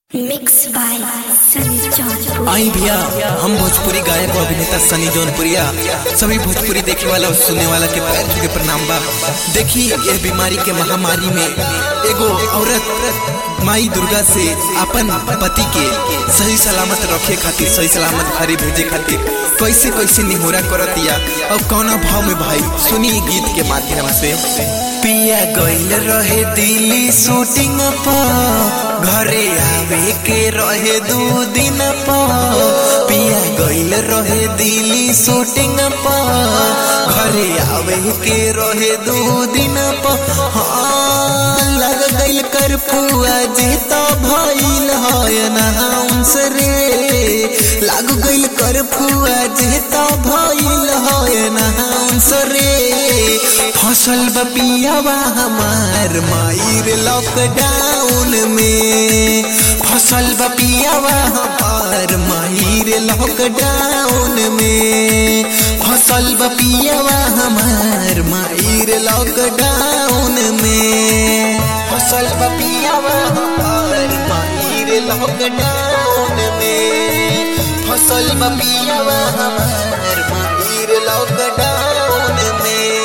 mix by Sunny Jaunpur आई भैया हम भोजपुरी गायक और अभिनेता सनी जौनपुरिया सभी भोजपुरी देखे वाला और सुनने वाला के पैर छू के प्रणाम बा देखी यह बीमारी के महामारी में एगो औरत माई दुर्गा से अपन पति के सही सलामत रखे खातिर सही सलामत घरे भेजे खातिर कैसे कैसे निहोरा करतिया और कौना भाव में भाई सुनी गीत के माध्यम से पिया गइल रहे दिल्ली शूटिंग पर घरे आवे के रहे दू दिन पर पिया गइल रहे दिल्ली शूटिंग पर घरे आवे के रहे दू दिन पर हाँ लग गइल कर पुआ जी तो भइल है नाउंस रे लाग गइल कर पुआ जी तो भइल है नाउंस रे फसल बपियावा हमार मायर लॉकडाउन में फसल बपियावा हमार मायर लॉकडाउन में फसल बपियावा हमार मायर लॉकडाउन में फसल बपियावा हमार मायर लॉकडाउन में फसल बपियावा हमार मायर लॉकडाउन में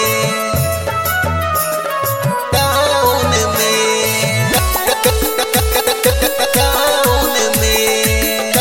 डाउन में डाउन में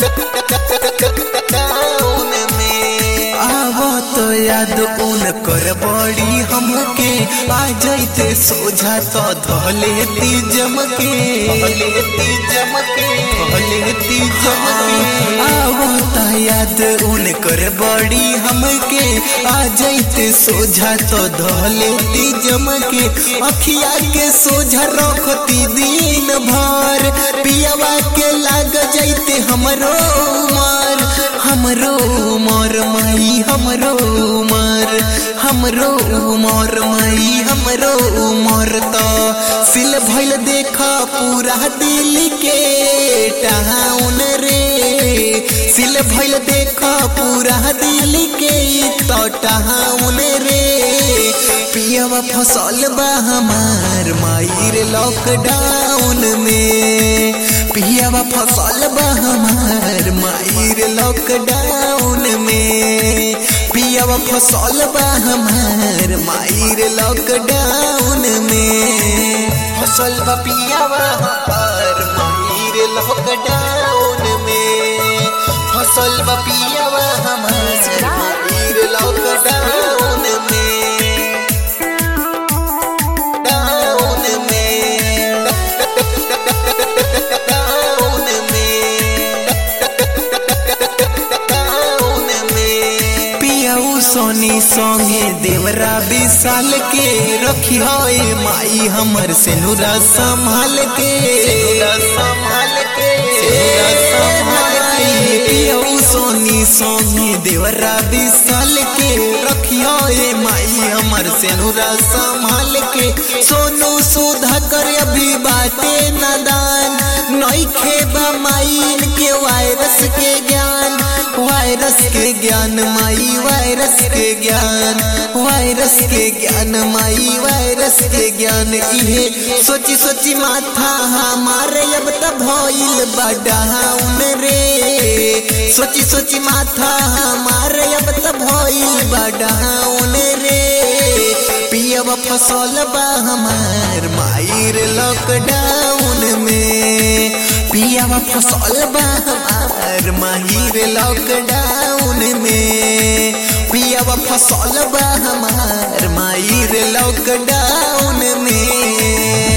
डाउन में आवो तो याद उन कर बड़ी हमके आ जाइते सोझा तो धलेती जमके धलेती जमके धलेती जमके आवो तो याद उन कर बड़ी हमके आ जाइते सोझा तो धलेती जमके अखिया के सोझा रखती दिन भर पियावा के लाग जाइते हमरो उमर हमरो उमर माई हमरो उमर हमरो उमर माई हमरो उमर तो सिल भइल देखा पूरा दिल के टाउन रे सिल भइल देखा पूरा दिल के तो टाउन रे पियवा फसल बा हमार मायर लॉकडाउन में पियवा फसल बा हमार मायर लॉकडाउन में पियवा फसल बा हमार मायर लॉकडाउन में फसल बा पियवा हमार मायर लॉकडाउन में फसल बा पियवा हमार मायर लॉकडाउन में डाउन में डाउन में डाउन में पियाऊ सोनी संगे देवरा विशाल के रखी होए माई हमर से नुरा संभाल के संभाल के संभाल के पियाऊ सोनी संगे देवरा विशाल के रखी होए माई हमर से नुरा संभाल के सोनू सुधा कर अभी बाटे नदान नईखे बा माइन के वायरस के ज्ञान वायरस के ज्ञान माई वायरस के ज्ञान वायरस के ज्ञान माई वायरस के ज्ञान इहे सोची सोची माथा हमारे अब तब भइल बडाउन रे सोची सोची माथा हमारे अब तब भइल बडाउन रे पियब फसल बा हमार मायर लॉकडाउन में पियब फसल बा हमार माहिर लॉकडाउन में पियब फसल बा हमार मायर लॉकडाउन में